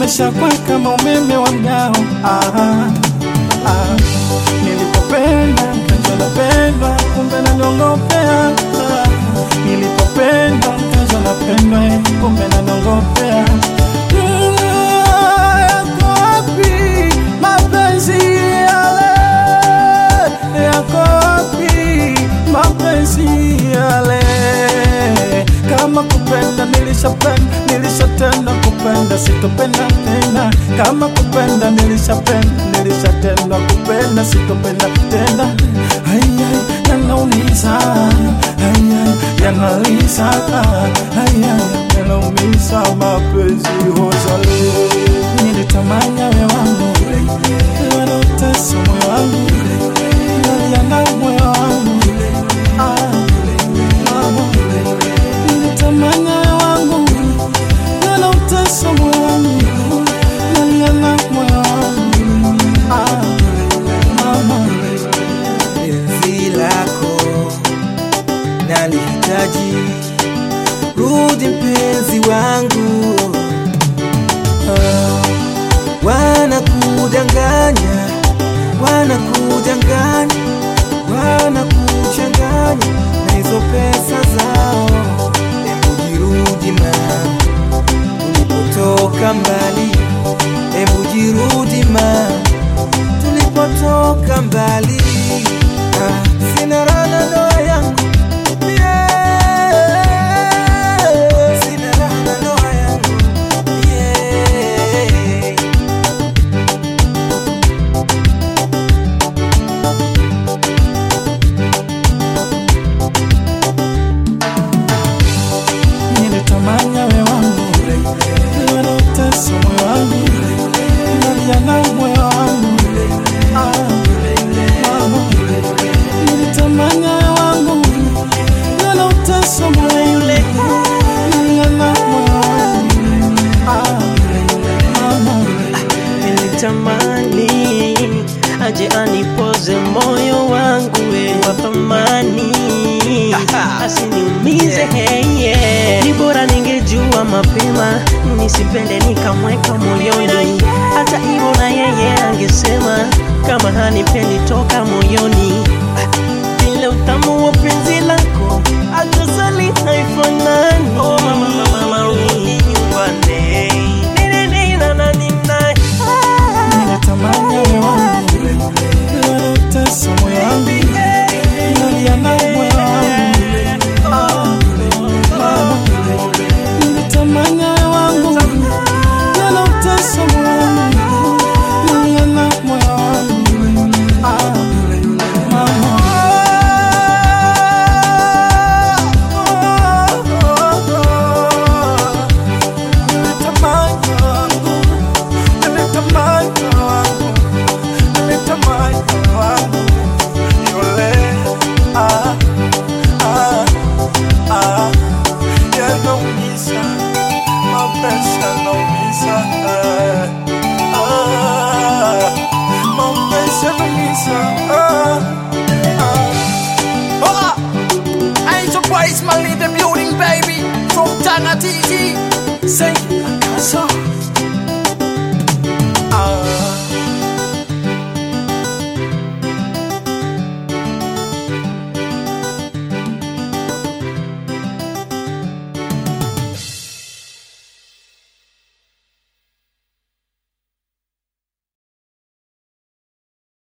nishakuwa kama umeme wa mgao. Ah, ah. Nilipopenda mkaja napendwa, kumbe naniongopea. Ah, nilipopenda mkaja napendwa, eh, kumbe naniongopea. Mm, yako wapi mapenzi yale? Yako wapi mapenzi yale? Kama kupenda nilishapenda, nilishatenda kupenda, sitopenda tena. Kama kupenda nilishapenda, nilishatenda kupenda, sitopenda tena. Ayay, yanaumiza, ayay, yanaliza, ayay, yanaumiza mapenzi hozale. Nilitamani awe wangu, wanaotesa moyo wangu, yana moyo wangu, ah, mama nilitamani awe wangu, wanaotesa moyo wangu, yana moyo wangu, ah, mama penzi lako nalihitaji, rudi mpenzi wangu. Ah, wanakudanganya, wanakudanganya, wanakuchanganya na hizo pesa zao. Hebu jirudi ma tulipotoka mbali, hebu jirudi ma tulipotoka mbali. Ah, sina raha na ndoa yangu yeah. Sina raha na ndoa yangu yeah. nilitamani awe wangu, wanaotesa moyo wangu, yana moyo wangu, ah, mama. Nilitamani awe wangu, wanaotesa moyo wangu, yana moyo wangu, ah, mama. nilitamani aje anipoze moyo wangu we wa thamani asiniumize hey, yeah. ni bora ningejua mapema nisipende nikamweka moyoni hata hivyo na yeye angesema kama hanipendi toka moyoni vile utamu wa penzi lako atasali haifanani oh, mama, mama, mama, rudi nyumbani Nini, nini, na, na, nini, na. Nilitamani awe wangu, wanaotesa moyo wangu, yana moyo wangu, ah, mama. Nilitamani awe wangu, wanaotesa moyo wangu, yana moyo wangu, ah, mama. Nilitamani wangu, nilitamani wangu, nilitamani wangu, yule, ah, ah, ah, yanaumiza, mapenzi yanaumiza, eh, ah, mapenzi yanaumiza, ah, ah. Hola! Ain't your boy Ismail in the building, baby. From Tanga TT. Say, Akasa.